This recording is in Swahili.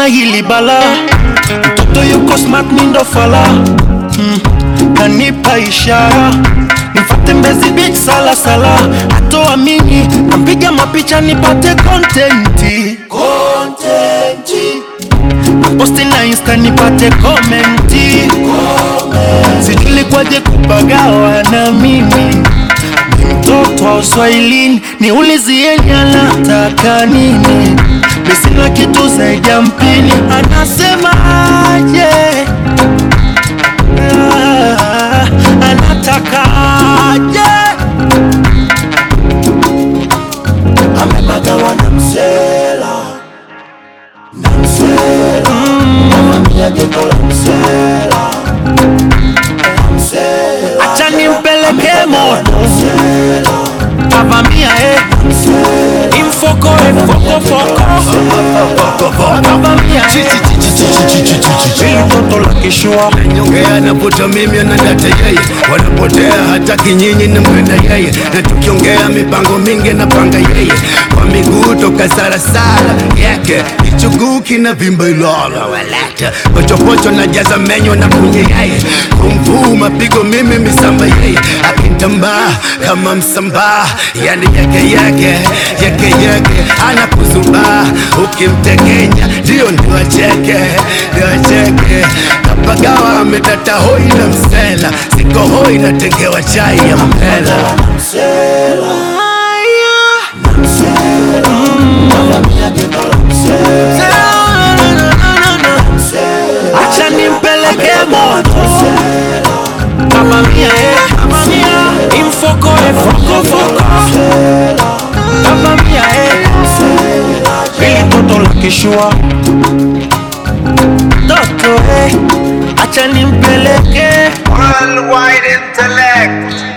na hili bala mtoto yuko smart mindo fala mm. kanipa ishara nifate Mbezi Beach sala sala hatoamini nampiga mapicha nipate kontenti kontenti posti na insta nipate komenti sijui kwaje kupagawa na mimi ni mtoto wa uswahilini niulizieni anataka nini misina kitu zaidi ya mpini anasema aje Ah, anataka aje amepagawa na msela na msela mavamia geto la msela acha nimpeleke moto avamia eh imfoko efokofoko avamia eh ili toto la kishua Nyongea navuta mimi anadata yeye, wanapotea hata kinyinyi nampenda yeye, na tukiongea mipango mingi napanga yeye, kwa miguu toka sarasara yake ichuguki na vimba ilala walata pochopocho na jaza menyo na kunye yeye, kumvuu mapigo mimi misamba yeye, akitambaa kama msambaa, yani yake yake yake yake anakuzubaa, ukimtekenya ndio ndio acheke ndio acheke kapagawa amedata hoi na msela siko hoi natengewa chai ya mpela acha nimpeleke moto avamia eh avamia imfoko efokofoko avamia eh ili toto la kishua toto eh acha nimpeleke Worldwide intellect.